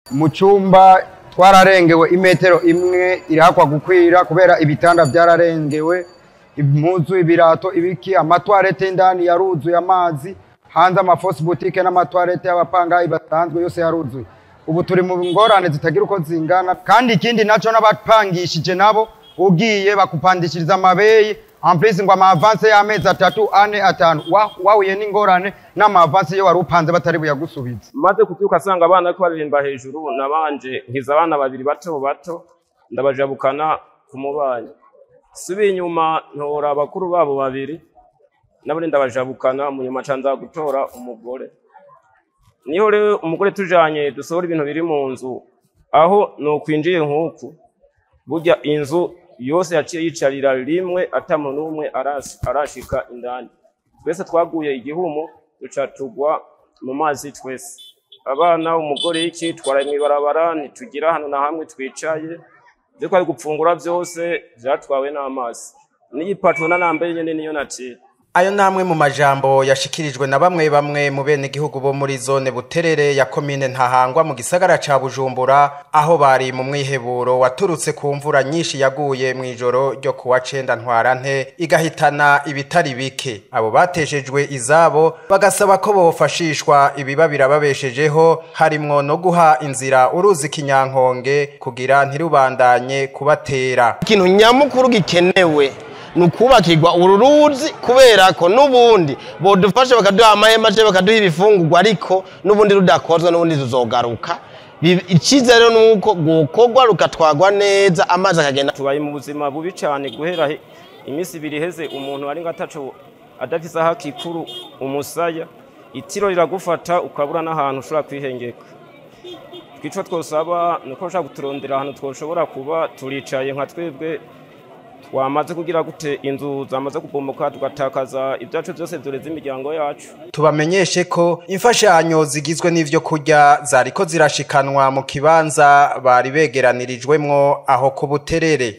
mu cyumba twararengewe imetero imwe irahakwa gukwira kubera ibitanda byararengewe impuzu ibirato ibiki amatwarete indani yaruzuye amazi hanze amafosi butike n'amatwarete y'abapangayi basanzwe yose yaruzuye ubu turi mu ngorane zitagira uko zingana kandi ikindi nacyo n'abapangishije nabo ugiye bakupandishiriza amabeyi ampulisi ngo amavanse y'amezi atatu ane atanu wa- wahuye n'ingorane n'amavanse iyo wari upanze batari buyagusubize maze kubyuka asanga abana bariko baririmba hejuru nabanje nkiza abana babiri bato bato ndabajabukana ku mubanyi subiye inyuma ntora abakuru babo babiri nabo ndabajabukana mu nyuma ca nza gutora umugore niho rero umugore tujanye dusohora ibintu biri mu nzu aho nokwinjiye nk'uku burya inzu yose yaciye yicarira rimwe ata muntu n'umwe arash- arashika indani twese twaguye igihumu duca tugwa mu mazi twese abana umugore iki twaraye mw'ibarabara ntitugira hano na hamwe twicaye ivyo twari gupfungura vyose vyatwawe n'amazi n'igipaturo nambaye nyene niyo naciye Ayo namwe mu majambo yashikirijwe na bamwe bamwe mu bene gihugu bo muri zone Buterere ya komine Ntahangwa mu gisagara ca Bujumbura aho bari mu mwiheburo waturutse ku mvura nyinshi yaguye mu ijoro ryo kuwa cenda ntwarante igahitana ibitari bike abo bateshejwe izabo bagasaba ko bofashishwa ibiba birababeshejeho harimwo no guha inzira uruzi kinyankonge kugira ntirubandanye kubatera ikintu nyamukuru gikenewe ni ukubakirwa uru ruzi kubera ko n'ubundi bodufasha bakaduha amahema cyangwa bakaduha ibifungurwa ariko n'ubundi rudakozwe n'ubundi tuzogaruka Bi- icyizere ni uko gukorwa rukatwagwa neza amazi akagenda tubaye mu buzima bubi cyane guhera he- iminsi ibiri iheze umuntu ari ngatacu adafise aho akikuru umusaya itiro riragufata ukabura n'ahantu ushobora kwihengeka twico twosaba ni uko bashaka kuturondera ahantu twoshobora kuba turicaye nka twebwe twamaze kugira gute inzu zamaze kubomoka tugatakaza ibyacu byose dureze imiryango yacu tubamenyeshe ko imfashanyo zigizwe n'ivyo kurya zariko zirashikanwa mu kibanza bari begeranirijwemwo aho ku buterere